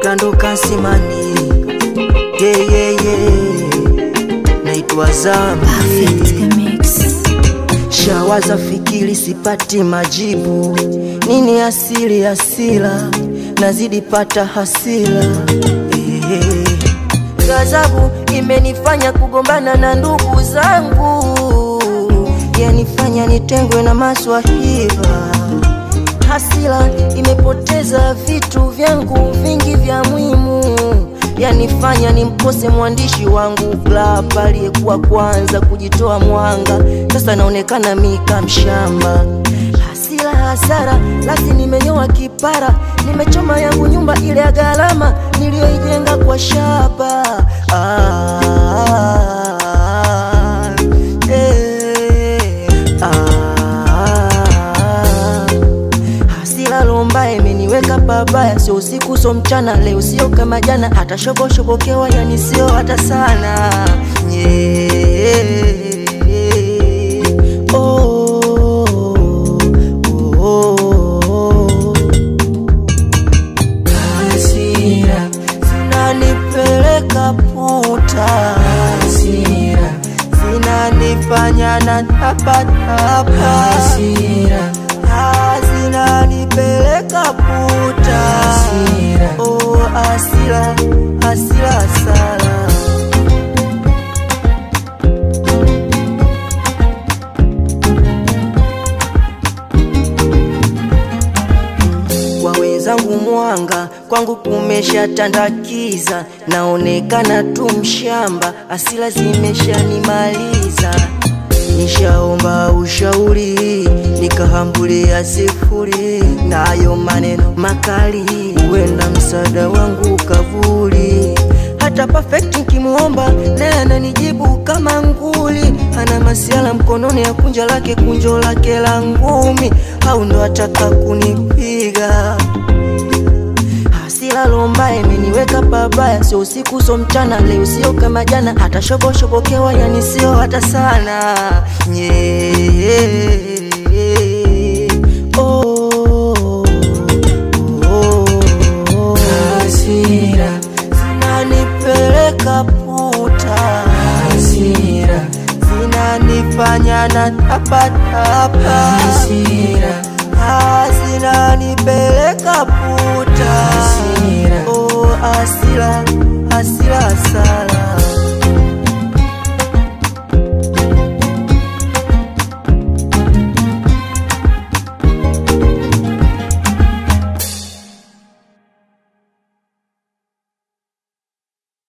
Plando Kasimani yeah, yeah, yeah. Naitwa Zambi Perfect mix. Shawaza fikiri sipati majibu, nini asili ya hasira, nazidi pata hasira eh. Ghadhabu imenifanya kugombana na ndugu zangu, yanifanya nitengwe na maswahiba. Hasira imepoteza vitu vyangu vingi vya muhimu, yanifanya nimkose mwandishi wangu Glap aliyekuwa kwanza kujitoa mwanga, sasa naonekana mika mshamba. Hasira hasara, lasi nimenyoa kipara, nimechoma yangu nyumba ile ya gharama niliyoijenga kwa shaba ah, eh, ah. Hasira lomba imeniweka pabaya, sio usiku so mchana, leo sio kama jana, hata shoboshobokewa yani sio hata sana yeah. oh, oh, oh. Hasira zinanipeleka puta, hasira zinanifanya na tapatapa, hasira zinanipeleka puta, hasira oh, hasira hasira sana kwa wenzangu mwanga, kwangu kumeshatandakiza, naonekana tu mshamba, asila zimeshanimaliza. Nishaomba ushauri, nikahambulia sifuri, nayo maneno makali, huenda msaada wangu kavuli. Hata perfect nikimuomba, naye ananijibu kama nguli, ana masiala mkononi ya kunja lake kunjo lake la ngumi, au ndo ataka kunipiga hasira lomba imeniweka pabaya, sio usiku so mchana, leo sio kama jana, hata shoboshobokewa yani sio hata sana yeah. oh, oh, oh. Hasira zinanipeleka puta, hasira zinanifanya na tapatapa, hasira zinanipeleka puta,